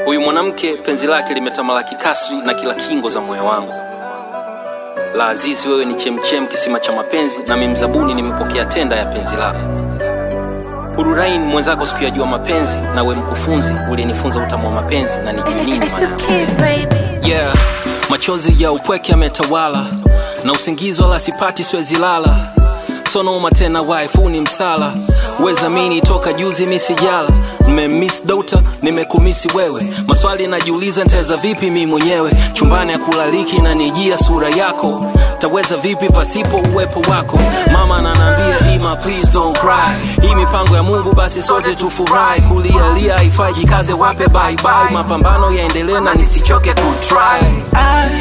Huyu mwanamke penzi lake limetamalaki kasri na kila kingo za moyo wangu. La Azizi, wewe ni chemchem, kisima cha mapenzi, nami mzabuni nimepokea tenda ya penzi lako. Hururain mwenzako sikuyajua mapenzi, na we mkufunzi ulinifunza utamu wa mapenzi na nijui nini It's maana the ya kids, baby. yeah. Machozi ya upweke yametawala na usingizi wala sipati, siwezi lala sonoma tena, wife ni msala weza mini toka juzi misijala nimemiss dota nimekumisi wewe, maswali najiuliza nitaweza vipi mi mwenyewe chumbani ya kulaliki na nijia sura yako taweza vipi pasipo uwepo wako mama ananiambia ima please don't cry hii mipango ya Mungu basi sote tufurahi kulialia haifai jikaze wape bye bye mapambano yaendelee na nisichoke kutry I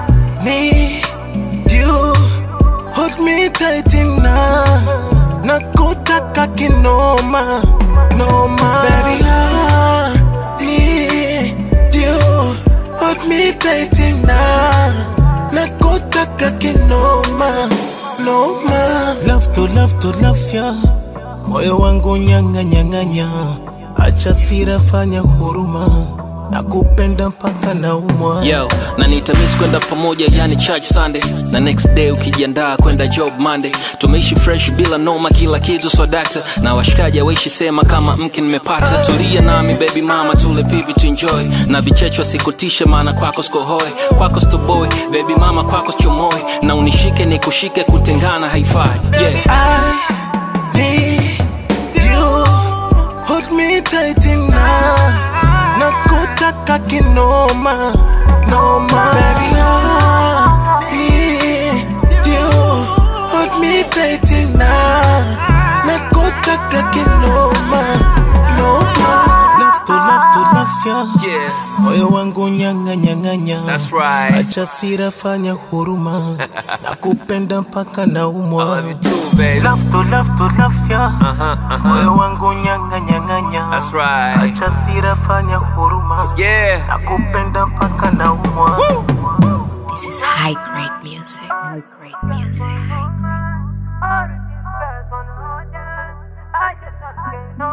need you, hold me tight enough. Nakutaka kinoma, noma. Baby, I need you, hold me tight enough. Nakutaka kinoma, noma. Love to love to love ya, moyo wangu nyanga nyanganya, acha sira, fanya huruma, nakupenda mpaka naumwa. Yo, na nitamis kwenda pamoja yani church Sunday na next day ukijiandaa kwenda job Monday. Tumeishi fresh bila noma, kila kitu swadakta na washikaji awaishi sema kama mke nimepata. Tulia nami baby mama, tule pipi tu enjoy na vichechwa sikutishe, maana kwako sikohoe, kwako stoboy baby mama, kwako sichomoe na unishike nikushike, kutengana haifai yeah. I need you, hold me tight enough. Nakutaka kinoma, noma. Baby, I need you, hold me tight enough. Nakutaka kinoma, noma. Love to love to love ya, Yeah, moyo wangu nyanga nyanganya. that's right. Acha sira, fanya huruma, nakupenda mpaka naumwa. too baby. Love to love to love ya Uh-huh, uh-huh. moyo wangu nyanga nyanganya That's right. acha sira fanya huruma Yeah. nakupenda mpaka naumwa This is high grade music. High grade music. I just can't